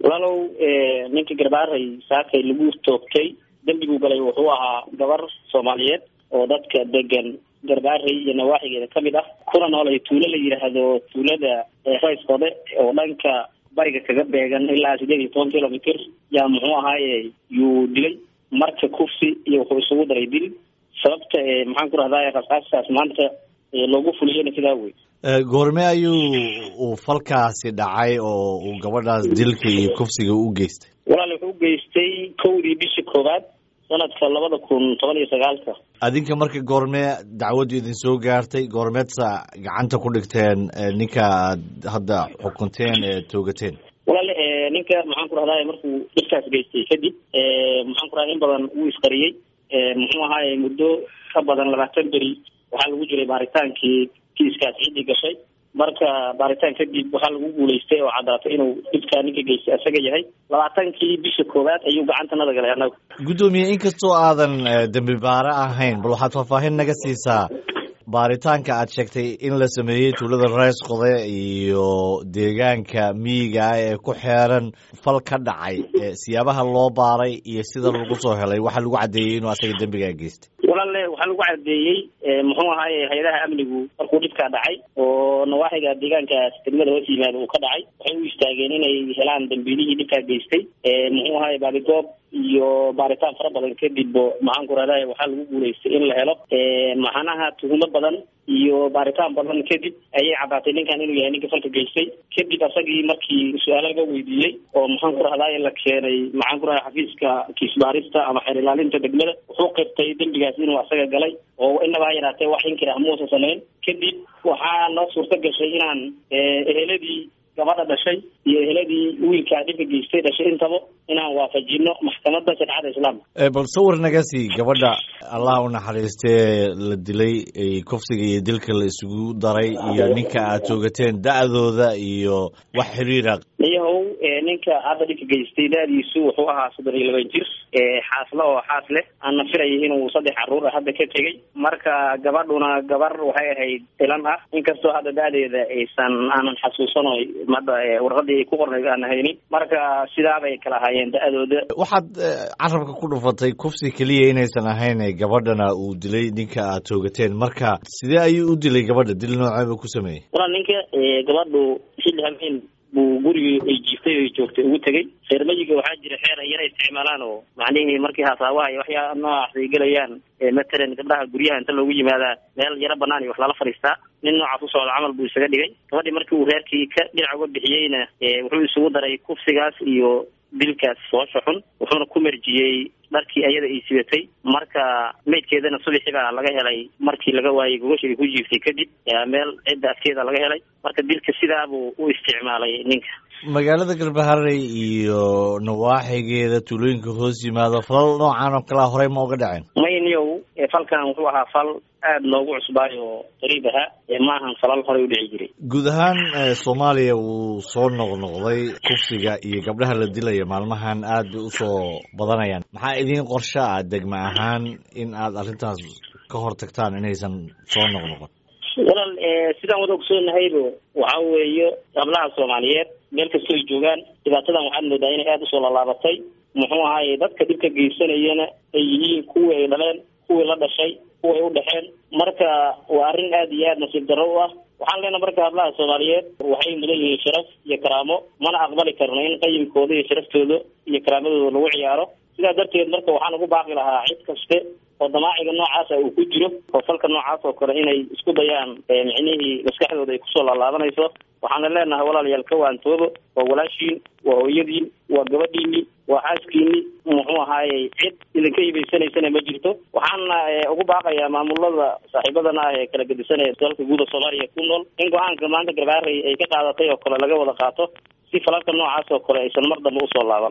walaalow ninka garbaaray saakay lagu toogtay dembiguu galay wuxuu ahaa gabar soomaaliyeed oo dadka degan garbaaray iyo nawaaxigeeda kamid ah kuna noolay tuulo la yidhaahdo tuulada rayskode oo dhanka bariga kaga beegan ilaa sideed iyo toban kilomitr yaa muxuu ahaaye yuu dilay marka kufsi iyo wuxuu isugu daray dil sababta maxaan ku rahdaa rasaastaas maanta loogu fuliyena sidaa wey goorme ayuu uu falkaasi dhacay oo uu gabadhaas dilka iyo kufsiga u geystay walaal wuxuu u geystay kowdii bisha koowaad sanadka labada kun toban iyo sagaalka adinka marka goormee dacwaddu idin soo gaartay goormeedsa gacanta ku dhigteen ninka aad hadda xukunteen ee toogateen walaal ninka maxaan ku rahdaa markuu dhirkaas geystay kadib maxaan ku rahda in badan wuu isqariyey muxuu ahaaye muddo ka badan labaatan beri waxaa lagu jiray baaritaankii kiiskaas ciddii gashay marka baaritaan kadib waxaa lagu guulaystay oo caddaatay inuu dhibkaa ninka geystay isaga yahay labaatankii bisha koowaad ayuu gacantanada galay annagu guddoomiye inkastoo aadan dembi baare ahayn bal waxaad faahfaahin naga siisaa baaritaanka aad sheegtay in la sameeyey tuulada reys qode iyo deegaanka miyiga ah ee ku xeeran fal ka dhacay siyaabaha loo baaray iyo sida lagu soo helay waxaa lagu caddeeyey inuu asaga dembigaa geystay walaale waxaa lagu caddeeyey muxuu ahaaye hay-adaha amnigu markuu dhibkaa dhacay oo nawaaxiga deegaankaas degmada hoos yimaada uu ka dhacay waxay u istaageen inay helaan dambiilihii dhibkaa geystay muxuu ahaaye baabigoob iyo baaritaan fara badan kadib maxaan ku rahdaa waxaa lagu guulaystay in la helo maxanaha tuhumo badan iyo baaritaan badan kadib ayay caddaatay ninkan inuu yahay ninka falka geystay kadib asagii markii su-aalo laga weydiiyey oo maxaan ku rahdaa la keenay maxaan ku rahda xafiiska kiisbaarista ama xeer ilaalinta degmada wuxuu qirtay dembigaas inuu asaga galay oo inaba ha yaraatee wax inkir ah muusa samayn kadib waxaa noo suurto gashay inaan eheladii gabadha dhashay iyo eheladii wiilkaa dhibka geystay dhashay intaba inaan waafajino maxkamadda shareecada islaamka bal sawir naga sii gabadha allah u naxariistee la dilay kufsiga iyo dilka la isugu daray iyo ninka aad toogateen da-dooda iyo wax xiriira niyahow ninka hadda dhibka geystay da-diisu wuxuu ahaa soddon iyo laban jir xaasle oo xaas leh aan nafiraya inuu saddex caruur ah hadda ka tegey marka gabadhuna gabar waxay ahayd ilan ah inkastoo hadda da-deeda aysan aanan xasuusano madda warqadii ay ku qornayd aan haynin marka sidaabay kala ahaayeen da-dooda waxaad carabka ku dhufatay kufsi keliya inaysan ahayn gabadhana uu dilay ninka aad toogateen marka sidee ayuu u dilay gabadha dil nooceeba ku sameeyey walaal ninka gabadhu xilli habeen buu gurigii ay jiiftay o joogtay ugu tegey reermayiga waxaa jira xeer ay yara isticmaalaan oo macnihii markii hasaabaha iyo waxyaa noocaas ay gelayaan matalan gabdhaha guryaha inta loogu yimaadaa meel yaro banaan iyo wax lala fadhiistaa nin noocaas u socda camal buu isaga dhigay gabadhii markii uu reerkii ka dhinac uga bixiyeyna wuxuu isugu daray kufsigaas iyo dilkaas foosha xun wuxuuna ku merjiyey dharkii ayada ay sibatay marka maydkeedana subaxii baa laga helay markii laga waayey gogosha ay ku jiiftay kadib meel cidda afkeeda laga helay marka dilka sidaabuu u isticmaalay ninka magaalada galbaharey iyo nawaaxigeeda tuulooyinka hoos yimaado falal noocan oo kalea horey ma uga dhaceen mayniyow falkan wuxuu ahaa fal aada noogu cusbaay oo qariib ahaa maahan falal horey u dhici jiray guud ahaan soomaaliya wuu soo noqnoqday kufsiga iyo gabdhaha la dilaya maalmahan aad bay usoo badanayaan maxaa idiin qorsho ah degma ahaan in aad arrintaas ka hor tagtaan inaysan soo noqnoqon walaal sidaan wada ogsoognahaybo waxa weeye gablaha soomaaliyeed meel kastoo ay joogaan dhibaatadan waxaad moodaa inay aada usoo lallaabatay muxuu ahaaye dadka dhibka geysanayana ay yihiin kuwii ay dhaleen kuwii la dhashay kuway u dhexeen marka waa arrin aada iyo aada nasiib darro u ah waxaan leenaha marka hablaha soomaaliyeed waxay mudan yihiin sharaf iyo karaamo mana aqbali karno in qayimkooda iyo sharaftooda iyo karaamadooda lagu ciyaaro sidaa darteed marka waxaan ugu baaqi lahaa cid kaste oo damaaciga noocaasa uu ku jiro oo falka noocaas oo kale inay isku dayaan micnihii maskaxdooda ay kusoo laalaabanayso waxaana leenahay walaalayaal ka waantoobo waa walaashiin waa hooyadiin waa gabadhiini waa xaaskiini muxuu ahaaye cid idinka hibaysanaysana ma jirto waxaana ugu baaqayaa maamulada saaxiibadana ah ee kala gedisanaya dalka guuda soomaaliya ku nool in go-aanka maanta garbaarey ay ka qaadatay oo kale laga wada qaato si falalka noocaas oo kale aysan mar dambe usoo laaban